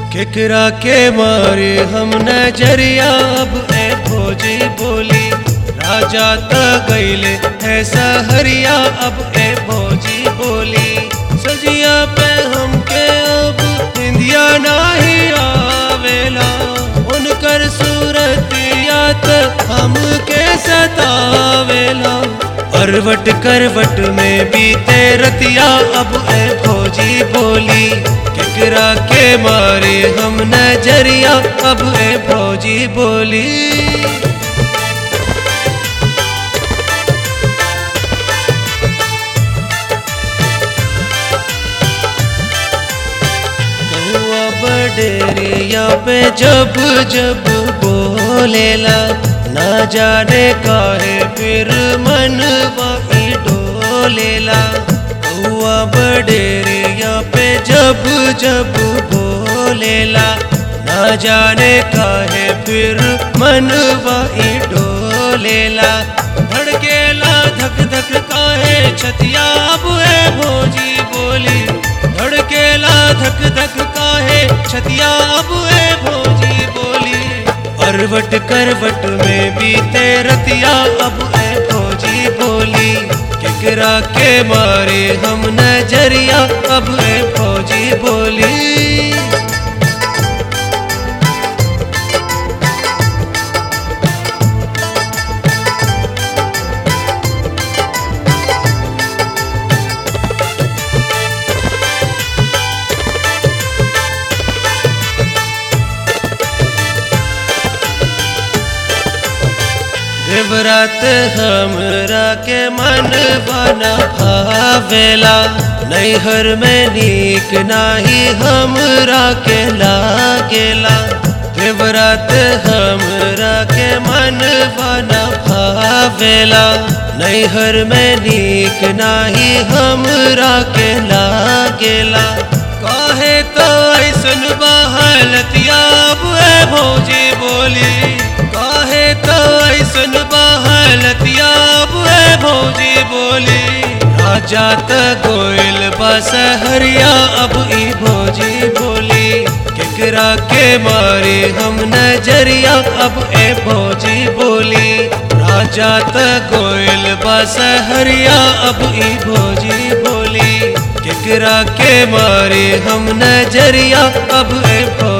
केकरा के मारे हम नजरिया अब ए भोजी बोली राजा त गईले है सहरिया अब ए भोजी बोली सजिया पे हमके अब इंदिया नाही आवेला उनकर सूरतिया त हमके सतावेला करवट करवट में बीते रतिया अब ए भोजी बोली केकरा के मारे हम नजरिया अब ए भोजी बोली कौआ बडेरिया पे जब जब बोलेला ना जाने काहे फिर मनवा ई डोलेला कौआ बडेरिया पे जब जब बोलेला ना जाने काहे फिर मनवा ई डोलेला धड़केला धक धक काहे छतिया अब है भोजी बोली धड़केला धक धक काहे छतिया अब है भोजी बोली करवट करवट में बीते रतिया अब है भोजी बोली केकरा के मारे हम नजरिया अब है भोजी बोली देवरात हमरा के मन बना भावेला नैहर में नीक नाही हमरा के लागेला देवरात हमरा के मन बना भावेला नैहर में नीक नाही हमरा के लागेला काहे तो ऐसन बहलतिया बुए भौजी बोली काहे तो ऐसन बहलतिया बुए भौजी बोली राजा त गोयल बसहरिया अब ई भौजी बोली केकरा के मारे हम नजरिया अब ए भौजी बोली राजा त गोयल बसहरिया अब ई भौजी बोली केकरा के मारे हम नजरिया अब ए भौजी